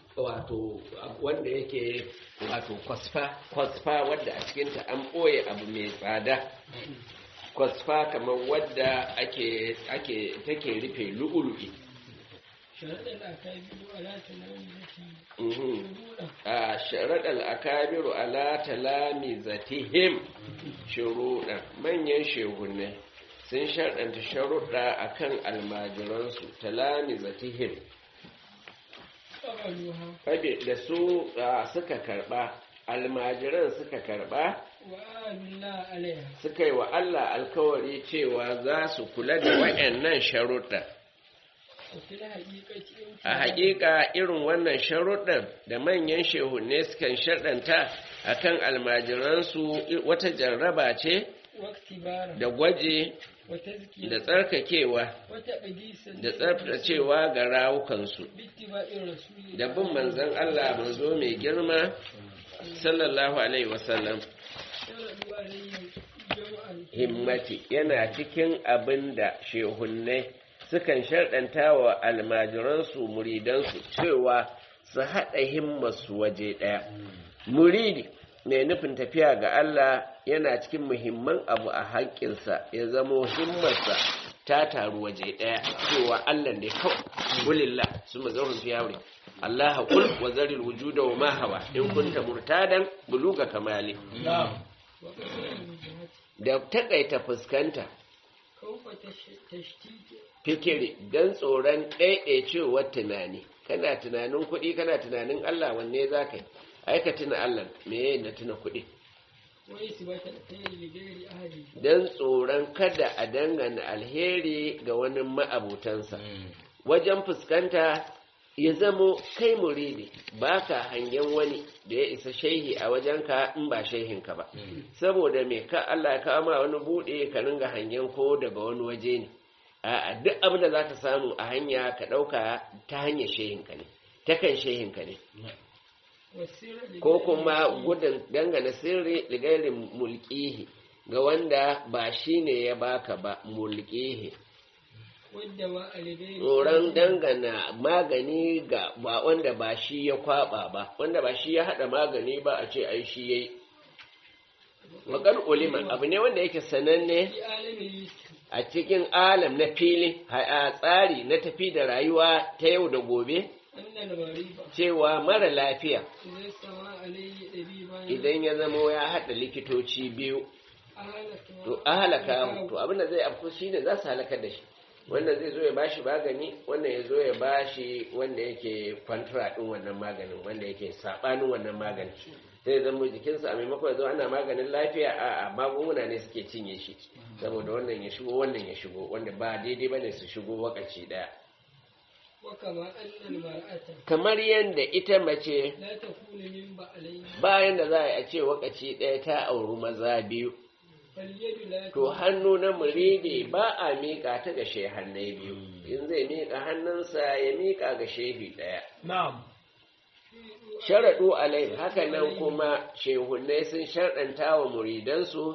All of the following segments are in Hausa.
wato wanda yake wato kwasfa kwasfa wadda a cikinta an ɓoye abu mai tsada kwasfa kamar wadda ake ake take rufe lu'ulu'i sharaɗin akabiru ala talamizati Mhm. shuruɗa a sharaɗar akabiru ala talamizatihim shuruɗa manyan shehunne sun sharɗanta sharuɗa akan almajiransu talamizatihim ƙabaluha Fabe da su a, suka karɓa almajiran suka karɓa wa amilla alaiha suka yi wa Allah alkawari cewa za su kula da waɗannan sharuɗa wa fil haqiqati in a haƙiƙa irin wannan sharuɗan da manyan shehunne sukan sharɗanta akan almajiransu i- wata jarraba ce waktibara da gwaje wa tazkiya da tsarkakewa wa taqdisan da tsaftacewa ga rawukansu bittiba'ir rasuli da bin manzon Allah manzo mai girma sallallahu alaihi wasallam sharadu alayhi jama'an himmati yana cikin abin da shehunnai sukan sharɗanta wa almajiransu muridansu cewa su haɗa himmarsu waje ɗaya muridi mai nufin tafiya ga Allah yana cikin muhimman abu a haƙƙinsa ya zamo himmarsa ta taru waje ɗaya cewa Allah ne kawai kulillah su mazarun fi yawri Allah haƙul wa zaril wujuda wa ma hawa in kunta murtadan buluga kamali wa qasrul wujhat da takaita fuskanta kawfa tashtiti fikiri don tsoron ɗaiɗaicewar tunani kana tunanin kuɗi kana tunanin Allah wanne za ka yi aika tuna Allah me na tuna kuɗi wa isbata alkhairi li ghairi ahli don tsoron kada a dangana alheri ga wani ma'abutansa wajen fuskanta ya zamo kai muridi ba ka hangen wani da ya isa shehi a wajenka in ba shehinka ba saboda me ka Allah ya kawo ma wani buɗe ka ringa hangen ko daga wani waje ne a duk abin da za ka samu a hanya ka ɗauka ta hanyar shehinka ne ta kan shehinka ne wa sirra li ko ghairi kuma ahli. gudun dangane sirri ligairin mulkihi ga wanda ba shi ne ya baka ba mulkihi wadda wa aligai tsoron dangana magani ga ba wanda ba shi ya kwaba ba wanda ba shi ya hada magani ba a ce ai shi yayi wakar ulima abu ne wanda yake sananne fi alamin a cikin alam na fili a tsari na tafi da rayuwa ta yau da gobe annal mariba cewa mara lafiya idan sama alayhi dabiban idan ya zamo ya hada likitoci biyu ahalaka to a halaka to abinda zai afku shine za su halakar da shi wannan zai zo ya bashi magani wannan ya zo ya bashi wanda yake kwantara din wannan maganin wanda yake sabanin wannan maganin sai zama jikinsa a maimakon ya zo ana maganin lafiya a a magunguna ne suke cinye shi saboda wannan ya shigo wannan ya shigo wanda ba daidai bane su shigo wakaci daya wa kama annal mar'ata kamar yadda ita mace la takunu min ba'alayn bayan da za a ce wakaci daya ta auri maza biyu fal yadu la to hannu na muridi ba a miƙa ta ga shehannai biyu in zai miƙa hannunsa ya miƙa ga shehi ɗaya Na'am. sharaɗu alai haka nan kuma shehunnai sun sharɗanta wa muridansu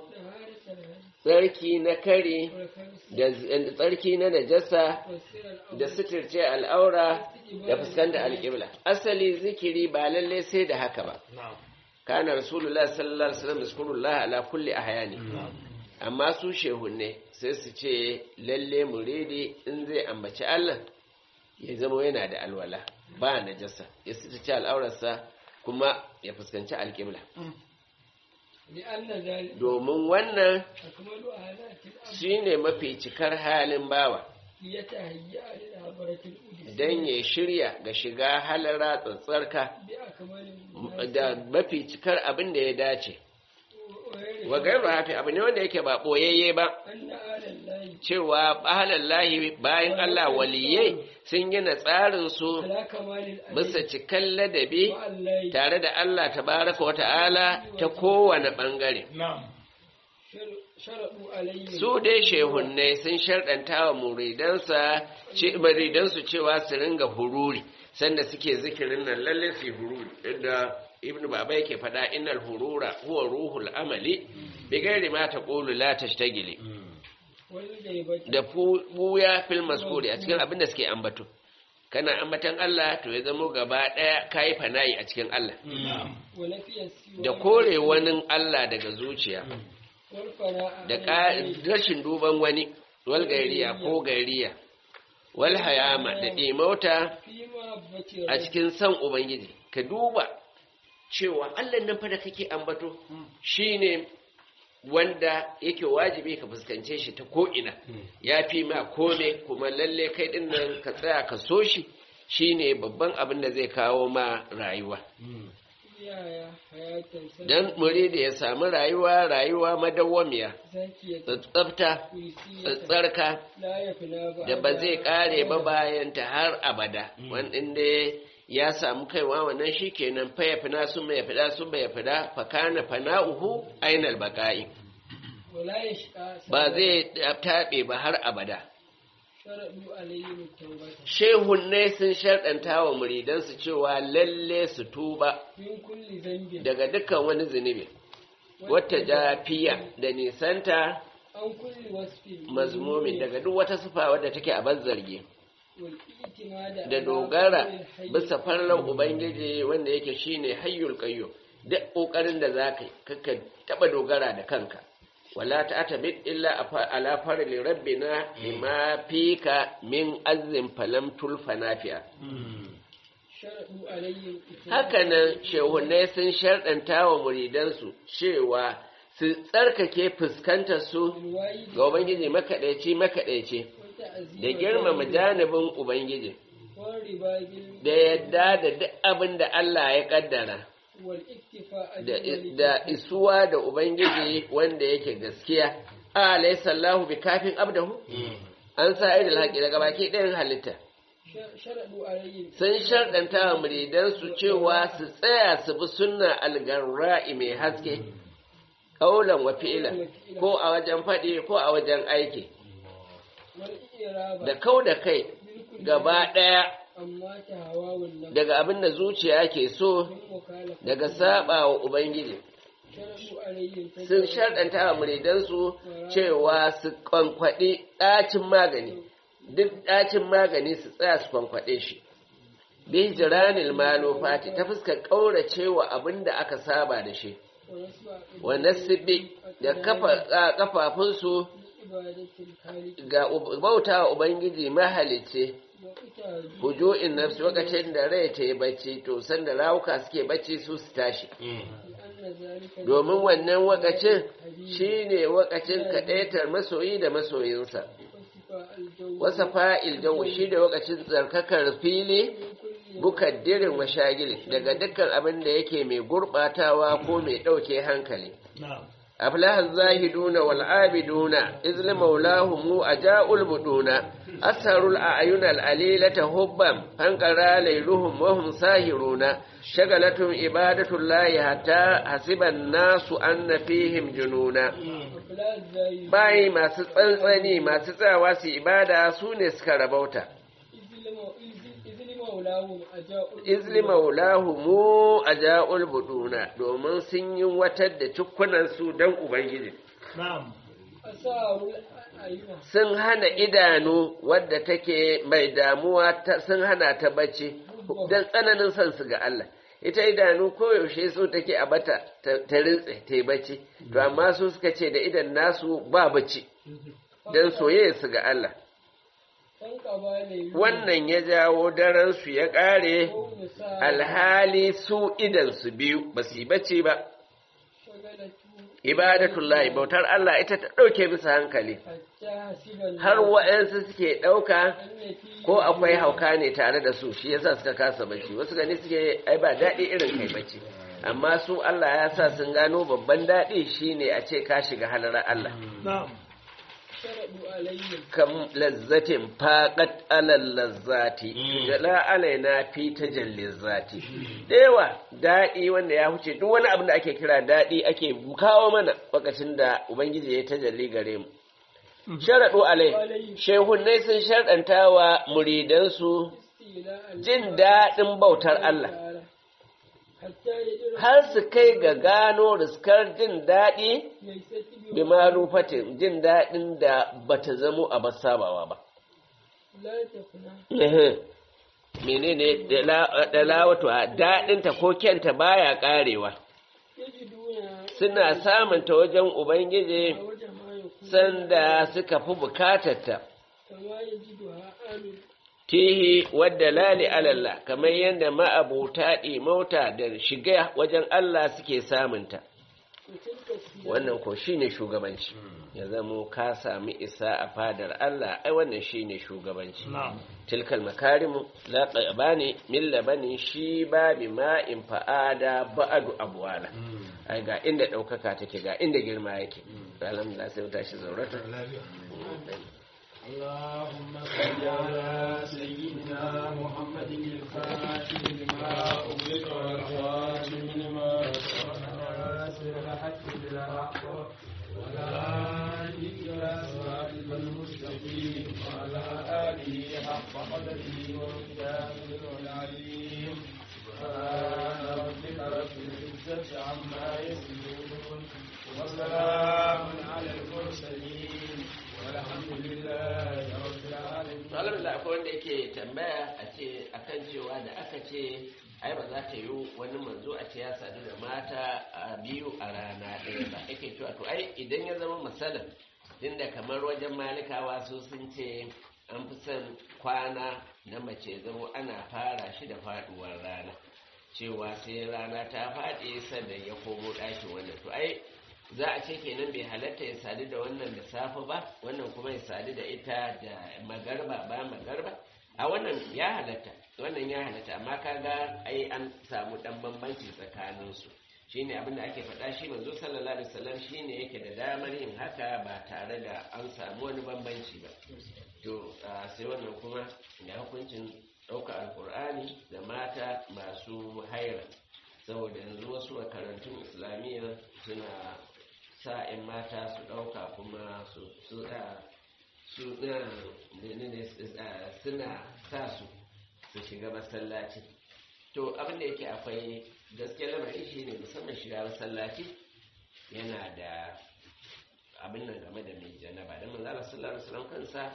tsarki na kare da da tsarki na najasa da suturce al'aura da fuskanta alƙibla asali zikiri ba lalle sai da haka ba Na'am. kana rasulullah sallallahu alaihi wasallam yazkurullah ala kulli ahyani amma su shehunne sai su ce lalle muridi in zai ambaci Allah ya zama yana da alwala ba najasa ya ci al'aurarsa kuma ya fuskanci alƙibla li anna zalika domin wannan akmalu ahalati shine mafi cikar halin bawa yatahayya lil habaratil udus dan ya shirya ga shiga halara tsatsarka bi akmalin da mafi cikar abin da ya dace wa gairu hafi abu ne wanda yake ba boyayye ba anna alallahi cewa ahalallahi bayan Allah waliyai sun gina tsarinsu ala kamalil bisa cikan ladabi wa allahi tare da Allah tabaraka wata'ala ta kowane ɓangare. Na'am. sharadu alayhi Su dai shehunnai sun sharɗanta wa muridansa ce- muridansu cewa su ringa hururi sanda suke zikirin nan lalle su yi hururi inda ibnu baba yake faɗa innal hurura huwa ruhul amali bi gairi ma taqulu la tashtagili wal gaibati da fu- buya fil maskuri a cikin abin da suke ambato kana ambatan Allah to ya zamo gaba ɗaya kayi fana'i a cikin Allah wa nafiya siwa da kore wani Allah daga zuciya wal fara'a da ƙa- rashin duban wani wal gairiya ko gairiya wal hayama da ɗimauta fi ma bace a cikin san Ubangiji ka duba cewa Allah nan fa da kake ambato shine wanda yake wajibi ka fuskance shi ta ko'ina ya fi ma kome kuma lalle kai din nan ka tsaya ka so shi shine babban abin da zai kawo ma rayuwa yaya hayatan sa dan muridi ya samu rayuwa rayuwa madawwamiya zakiya tsafta kuisiya tsarka la yafna ba da ba zai kare ba bayan ta har abada wanda ya samu kaiwa wannan shikenan fa ya fina sun ya fida sun ya fida fa kana fana'uhu ainal baqa'i wala yashqa ba zai tabe ba har abada sharadu alayhi tawbata shehun ne sun sharɗanta wa muridansu cewa lalle su tuba min kulli dhanbin daga dukkan wani zunubi wata jafiya da nisanta an kulli wasfin mazmumin daga duk wata sufa wadda take a zargi wal itimada da dogara bisa farlan ubangiji wanda yake shine hayyul qayyum duk kokarin da zaka yi kaka taba dogara da kanka wala ta'tabid illa afa- ala farli rabbina bima fika min azim falam tulfa nafi'a sharadu alayhi hakanan shehunai sun sharɗanta wa muridansu cewa su tsarkake fuskantar su ga ubangiji makaɗaici makaɗaici da girmama janibin ubangiji da yadda da duk abin da Allah ya kaddara da, da isuwa da ubangiji wanda yake gaskiya alaysa Allahu bi kafin abdahu an sa idil haƙi daga baki ɗayan halitta sun sharɗanta wa muridansu cewa su tsaya su bi sunna algarra'i mai haske ƙaulan wa fi'ila ko a wajen faɗi ko a wajen aiki da kau da kai gaba ɗaya daga abin da zuciya ke so daga saba wa Ubangiji. Sun sharɗanta wa muridansu cewa su kwankwaɗi ɗacin magani, duk ɗacin magani su tsaya su kwankwaɗe shi. Bi jiranil malo fati ta fuskar ƙauracewa abin da aka saba da shi, wanda sibi da kafafunsu ga bauta wa Ubangiji mahalice. hujo'in nafsi lokacin da rai ta yi bacci to sanda rawuka suke bacci su su tashi domin wannan wakacin shi ne wakacin kaɗaitar masoyi da masoyinsa wasa fa'il jawo shi da wakacin tsarkakar fili bukaddirin mashagili daga dukkan abin da yake mai gurɓatawa ko mai ɗauke hankali أفلح الزاهدون والعابدون إذ لمولاهم أجاء البدون أسهروا الأعين الأليلة هبا فانقرى ليلهم وهم ساهرون شغلتهم إبادة الله حتى حسب الناس أن فيهم جنونا باي ما ستنسني ما ستنسي إبادة سونس كربوتا izli maulahu mu a ja'ul buduna domin sun yi watar da cikunansu don Ubangiji. Sun hana idanu wadda take mai damuwa sun hana ta bacci don tsananin son su ga Allah. Ita idanu koyaushe so take a bata ta rintse ta yi bacci, to amma su suka ce da idan nasu ba bacci don soyayya su ga Allah. wannan ya jawo daransu ya ƙare alhali su idansu biyu ba su yi bacci ba ibadatullahi bautar Allah ita ta ɗauke bisa hankali har wa'yansu suke ɗauka ko akwai hauka ne tare da su shi yasa suka kasa bacci wasu gani suke ai ba daɗi irin kai bacci amma su Allah ya sa sun gano babban daɗi shine a ce ka shiga halarar Allah kam lazzatin faƙat alal lazzati jala alaina fi tajallin zati da yawa daɗi wanda ya huce duk wani abin da ake kira daɗi ake kawo mana lokacin da ubangiji ya tajalli gare mu sharaɗu alai shehunnai sun sharɗanta wa muridansu jin daɗin bautar Allah har su kai ga gano riskar jin daɗi bi malufatin jin daɗin da bata zamo a sabawa ba menene dalawatu a daɗinta ko kyanta baya ƙarewa yajiduna suna samunta wajen ubangiji a wajen ma yakunu sanda suka fi bukatarta kama yajiduha amin tihi wadda lali alalla kamar yadda ma'abuta mauta da shiga wajen Allah suke samunta wa tilka siyam wannan ko shine shugabanci ya zamo ka sami isa a fadar Allah ai wannan shine shugabanci tilkal makarimu la qabani min labani shi babi ma'in fa'ada ba'adu abwala ai ga inda daukaka take ga inda girma yake alhamdulillah sai mu tashi zaurata اللهم صل على سيدنا محمد الفاتح لما أغلق والخاتم لما سبق ناصر الحق بالحق ولا هادي إلى صراطك المستقيم وعلى آله حق قدره ومقداره العليم سبحان ربك رب العزة عما يصفون وسلام على المرسلين والحمد لله رب العالمين alhamdulillah akwai wanda yake tambaya a ce akan cewa da aka ce ai ba za ta yi wani manzo a ce ya sadu da mata a biyu a rana ɗaya ba yake cewa to ai idan ya zama misalin tunda kamar wajen malikawa su sun ce an fi son kwana na mace zama ana fara shi da faduwar rana cewa sai rana ta faɗi sannan ya komo ɗakin wannan to ai za a ce kenan bai halatta ya sadu da wannan da safe ba wannan kuma ya sadu da ita da magarba ba magarba a wannan ya halatta wannan ya halatta amma kaga ai an samu dan bambanci tsakanin su shine abin da ake faɗa shi manzo sallallahu alaihi wasallam shine yake da damar yin haka ba tare da an samu wani bambanci ba to a, sai wannan kuma da hukuncin ɗauka alkur'ani da mata masu haira saboda yanzu wasu makarantun islamiyya suna sa 'yan mata su ɗauka kuma su su a, su na menene, a, suna sa su su shiga masallaci to abin da yake akwai gaske lamari shi ne musamman shiga masallaci yana da abin nan game da mai janaba don manzala sallallahu alaihi wasallam kansa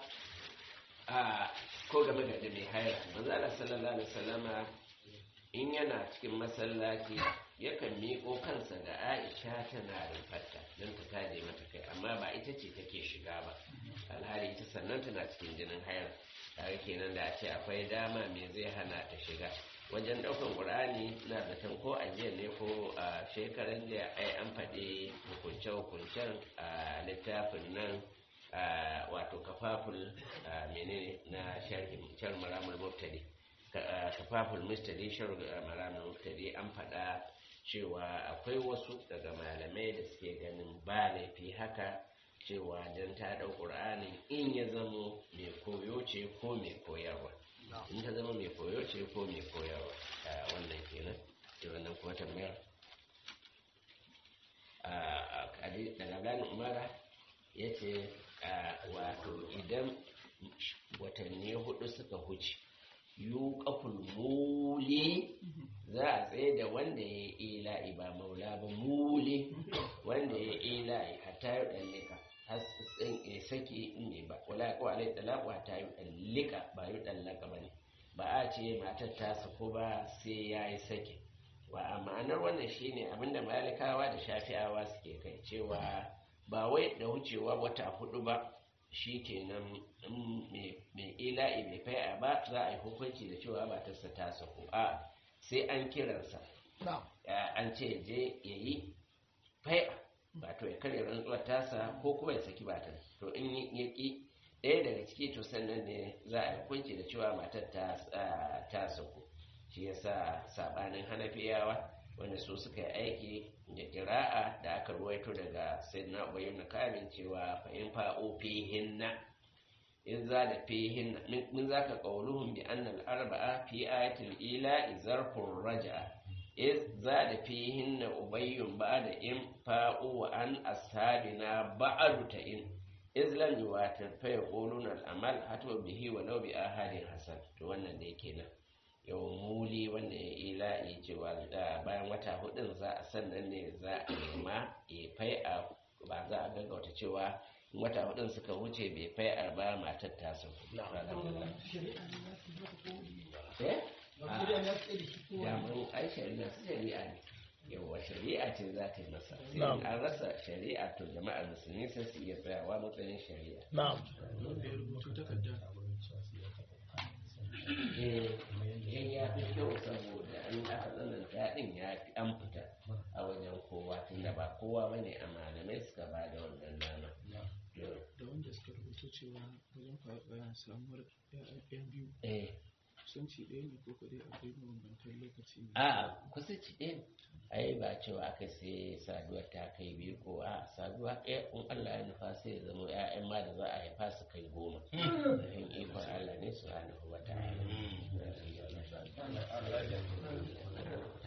a ko game da mai haira manzala sallallahu alaihi wasallama in yana cikin masallaci yakan miƙo kansa ga aisha tana rufarta don ta taje mata kai amma ba ita ce take shiga ba alhali ita sannan tana cikin jinin haira tare kenan da a ce akwai dama me zai hana ta shiga wajen ɗaukan ƙur'ani na zaton ko a jiya ne ko a shekaran jiya ai an faɗi hukunce-hukuncen a littafin nan a wato kafaful a menene na sharhin sharh maramul mubtadi Ka- kafaful mustadi sharh maramul mubtadi an faɗa cewa akwai wasu daga malamai da suke ganin ba laifi haka cewa don ta ɗau ƙur'anin in ya zamo mai koyo ce ko mai koyarwa in ta zama mai koyo ce ko mai koyarwa a wannan kenan da wannan kuma tambayar a daga gani umara ya ce wato idan watanni hudu suka huce yu kaful muli za a tsaye da wanda ya yi ila'i ba maula ba muli wanda ya yi ila'i hatta yi ɗallika har ya sake ne ba wala ko alai talaku hatta yi ɗallika ba yi ɗallaka ba ne ba a ce matar ta sako ba sai ya yi sake wa a ma'anar wannan shine abinda malikawa da shafi'awa suke kai cewa ba wai da wucewa wata hudu ba shi kenan mai ila'i mai fai'a ba za a yi hukunci da cewa matarsa ta sako a sai an kiransa an ce je ya yi fai'a ba to ya karya rantsuwar tasa ko kuma ya saki matar to in ya ki ɗaya daga ciki to sannan ne za a yi hukunci da cewa matar ta sako shi yasa sabanin hanafiyawa wanda su suka yi aiki da kira'a da aka ruwaito daga sayyidina ubayy na kamin cewa fa in fa'u fihinna in za da fihinna min zaka qauluhum bi anna al-arba'a fi ayatil ila zarfur raj'a iz za da fihinna ubayyun ba'da in fa'u wa an ashabina ba'du ta in iz lam yuwatir fa yaquluna al-amal hatu bihi wa law bi ahadin hasan to wannan da yake nan yau muli wanda ya ila'i cewa bayan wata hudun za a sannan ne za a nema ya fai a ba za a gaggauta cewa wata hudun suka wuce bai fai arba matar ta su eh damun ai shari'a su shari'a ne yawa shari'a ce za ta yi masa sai an rasa shari'a to jama'ar musulmi sai su iya tsayawa matsayin shari'a na'am wanda ya rubuta takarda eh ya fi kyau saboda an aka tsananta din ya fi an fita a wajen kowa tunda ba kowa bane a malamai suka ba da wannan dama da wanda suka rubuta cewa wajen faɗa samuwar ɗaya biyu eh kusanci ɗaya ne ko kadai akwai mabambantan lokaci ne a kusa ci ɗin ai ba cewa aka sai saduwar ta kai biyu ko a saduwa ɗaya in Allah ya nufa sai ya zama ƴaƴan ma da za a haifa su kai goma don ikon Allah ne su hana wa ta'ala